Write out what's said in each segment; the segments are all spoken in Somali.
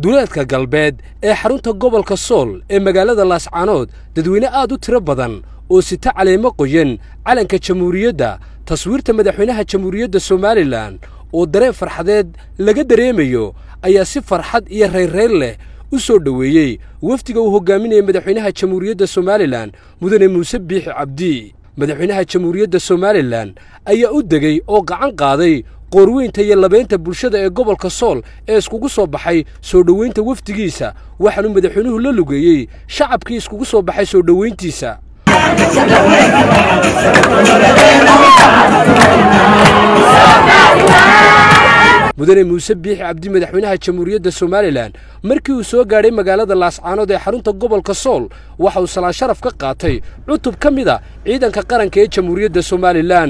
duleedka galbeed ee xarunta gobolka sool ee magaalada laascaanood dadweyne aad u tiro badan oo sita caleemo qoyan calanka jamhuuriyadda taswiirta madaxweynaha jamhuuriyadda somalilan oo dareen farxadeed laga dareemayo ayaa si farxad iyo rayrayr leh u soo dhoweeyey wafdiga uu hogaaminaya madaxweynaha jamhuuriyadda somalilan mudane muuse biixi cabdi madaxweynaha jamhuuriyadda somalilan ayaa u degey oo gacan qaaday qoorweynta iyo labeynta bulshada ee gobolka sool ee iskugu soo baxay soo dhoweynta wafdigiisa waxaanuu madaxweynuhu la lugeeyey shacabkii iskugu soo baxay soo dhoweyntiisa mudane muuse biixi cabdi madaxweynaha jamhuuriyadda somalilan markii uu soo gaadhay magaalada laascaanood ee xarunta gobolka sool waxa uu salaan sharaf ka qaatay cutub ka mid a ciidanka qaranka ee jamhuuriyadda somalilan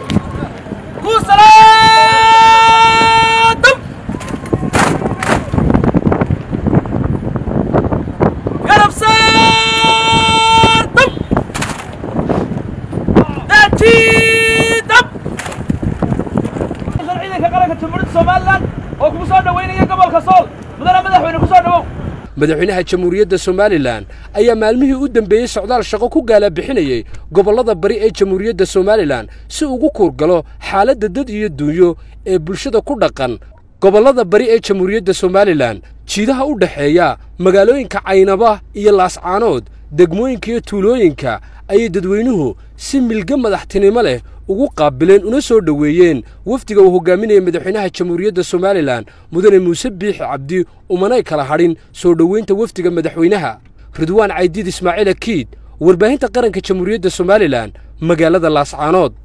madaxweynaha jamhuuriyadda somalilan ayaa maalmihii u dembeeyey socdaal shaqo ku gaala bixinayey gobollada bari ee jamhuuriyadda somalilan si ugu kuurgalo xaaladda dad iyo duunyo ee bulshada ku dhaqan gobollada bari ee jamhuuriyadda somalilan jiidaha u dhexeeya magaalooyinka caynaba iyo laascaanood degmooyinka iyo tuulooyinka ayay dadweynuhu si milge madaxtinimo leh ugu qaabileen una soo dhoweeyeen wafdiga uu hogaaminaya madaxweynaha jamhuuriyadda somalilan mudane muuse biixi cabdi umanay kala hadhin soo dhoweynta wafdiga madaxweynaha ridwaan caydiid ismaaciil akiid warbaahinta qaranka jamhuuriyadda somalilan magaalada laascaanood